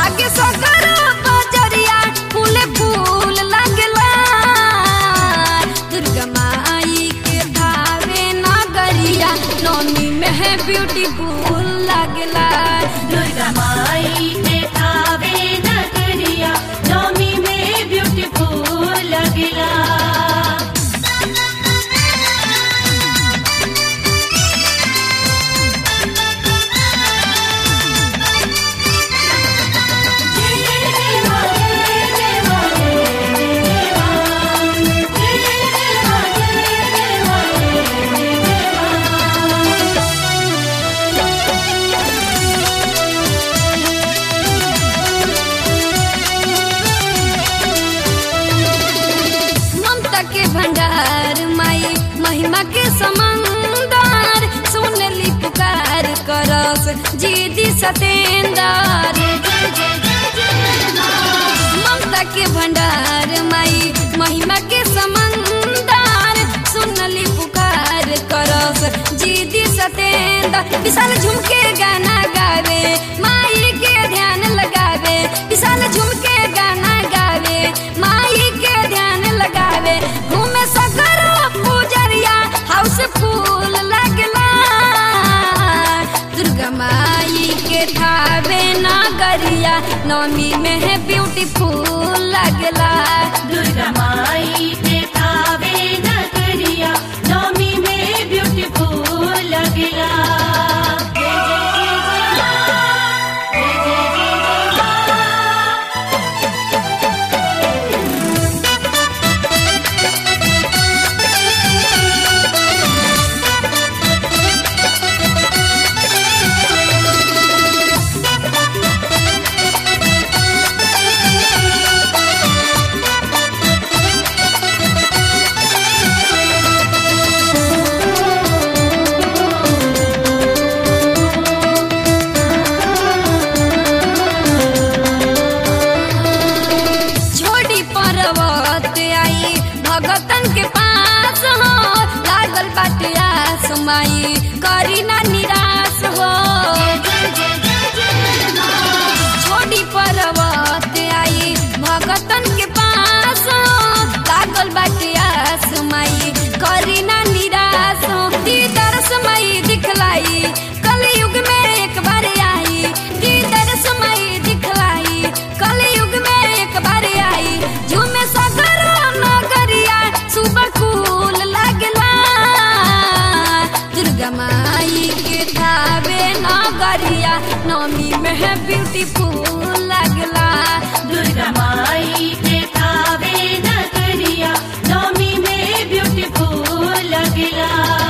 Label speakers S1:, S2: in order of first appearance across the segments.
S1: लागे सगर बजरिया फूल फूल लागला दुर्गा माई के भावे नगरिया नौमी में है ब्यूटीफुल लागला
S2: दुर्गा माई के थावे नगरिया नौमी में ब्यूटीफुल लगला
S1: ममता के भंडार माई महिमा के समंदर सुनली पुकार करस जीदी सतेंदर ममता के भंडार माई महिमा के समंदर सुनली पुकार करस जीदी सतेंदर विशाल झुमके गाना गावे माई के ध्यान लगावे विशाल झुमके गाना गावे माई के ध्यान लगावे घूमे सगरो पूजरिया हाउस फूल लगला दुर्गा माई के थावे नगरिया नौमी में है ब्यूटीफुल लगला
S2: दुर्गा माई के थावे नगरिया नौमी में ब्यूटीफुल लगला जय जय जय जय माँ। जय जय जय जय माँ।
S1: छोड़ी पर्वत आई भगतन के पास हो लागल बाटे आस माई करी ना निराश हो छोड़ी पर्वत आई भगतन के पास हो लागल बाटे आस माई करी ना निराश हो दी दरस माई दिखलाई कलयुग में एक बार आई दी दरस माई दिखलाई कलयुग में एक बार आई झूमे सगर नगरिया सुबह फूल लगला दुर्गा माई के थावे नगरिया नौमी में है ब्यूटीफुल लगला
S2: दुर्गा माई के थावे नगरिया नौमी में ब्यूटीफुल लगला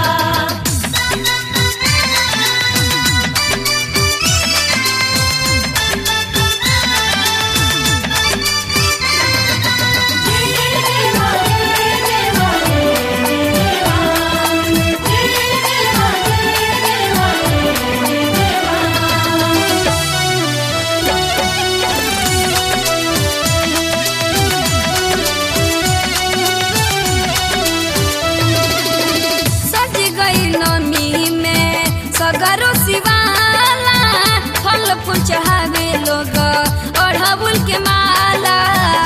S1: सज गई नमी में सगरो शिवाला फल फूल चढ़ावे लोग अढ़बुल के माला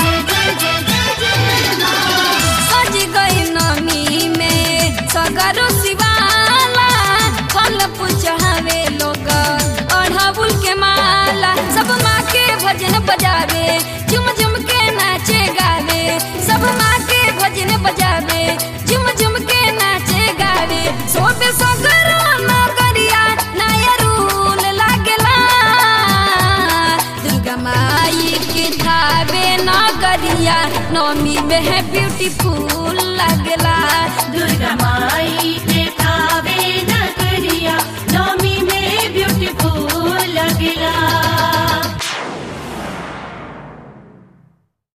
S1: सज गई नमी में सगरो शिवाला फल फूल चढ़ावे लोग अढ़बुल के माला सब माँ के भजन बजावे झुम झुम के नाचे गावे सब माँ के भजन बजावे झुम झुम के नाचे गावे सोबे सगरो नगरिया नया रूल लागला दुर्गा माई के थावे नगरिया नौमी में है ब्यूटीफुल लगला
S2: दुर्गा माई के थावे नगरिया नौमी में ब्यूटीफुल लगला